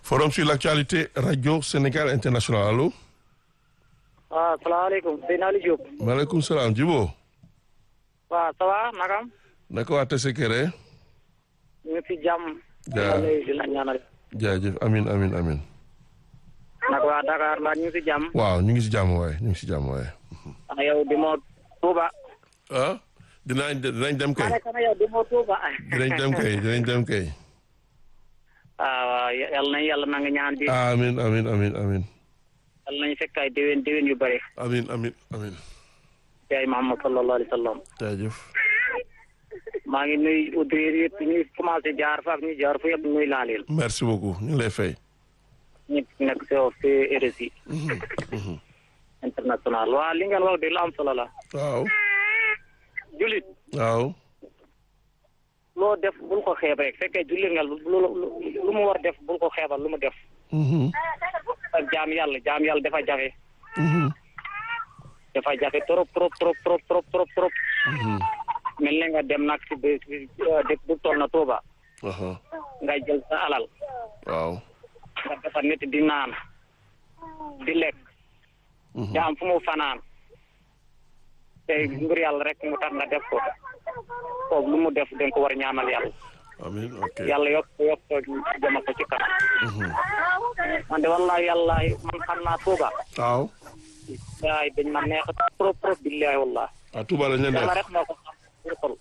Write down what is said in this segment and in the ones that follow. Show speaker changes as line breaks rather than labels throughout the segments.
forum sur l'actualité radio Sénégal international allo.
waaw salaamaaleykum sëñ Aliou Diop.
maaleykum salaam Djibo.
waaw ça va nakam.
naka waa Tessékéré.
ñu ngi si jàmm.
jaa
di la ñaanal.
jaajëf amin amin amin
naka waa Dakar mbaa ñu ngi si jàmm.
waaw ñu ngi si jàmm waaye ñu ngi si jàmm waaye.
ah yow di moo Touba.
ah dinañ dinañ dem kay
ma ne kana yow di moo Touba.
dinañ dem kay dinañ dem kay.
ah waaw yal nañu yàlla na nga ñaan bi.
amin amin amin amin
yal nañu fekk ay déwén déwén yu bëri.
amin amin amin
yaay Muhammad sallallahu alayhi wa sallam.
jaajëf.
maa ngi nuyu auditeurs yëpp ñuy commencé jaar fa ak ñu jaar fa yëpp nuyu naa leen.
merci beaucoup ñu ngi lay fay.
ñëpp nekk si si RSI. international waa li ngeen wax de lu am solo la.
waaw.
julit
waaw.
loo def bul ko xeeb rek fekkee jullit nga lu lu lu mu war def bul ko xeebal lu mu def. ak jaam yàlla jaam yàlla dafa jafe. dafa jafe trop trop trop trop trop trop trop. mel ne nga dem nag si bés dëkk bu toll na Touba. nga jël sa alal.
waaw.
nga defar nit di naan. di lekk. jaam fu mu fanaan. te ngir yàlla rek mu tax nga def ko. foofu lu mu def dañ ko war a ñaanal yàlla.
amin ok
yàlla yokk yokk jëma ko ci kanam. man de wallahi yàlla man xam naa Touba.
waaw.
waay dañ ma neex trop trop billahi wallah
ah Touba dañ la
yàlla
neex.
rek moo ko xam ci biir xol.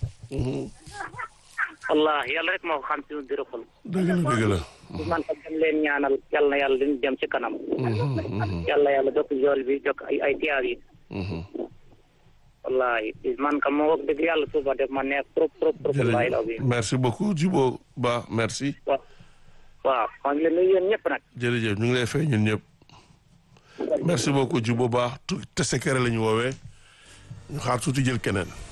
wallahi yàlla rek moo ko xam ci biir xol.
dëgg la dëgg la.
man tam dem leen ñaanal yàlla na yàlla dañu dem ci kanam. yàlla yàlla jokk jool bi jokk ay ay tiyaar yi. wallahi man kam moo wax dëgg yàlla Touba def ma neex trop trop trop. wallahi la
jërëjëf merci beaucoup Djibo Ba merci.
waaw waaw maa ngi leen nuyu yéen ñëpp nag.
jërëjëf ñu ngi lay fay ñun ñëpp. merci beaucoup Djibo Ba tu Tessékéré la ñu woowee ñu xaar tuuti jël keneen.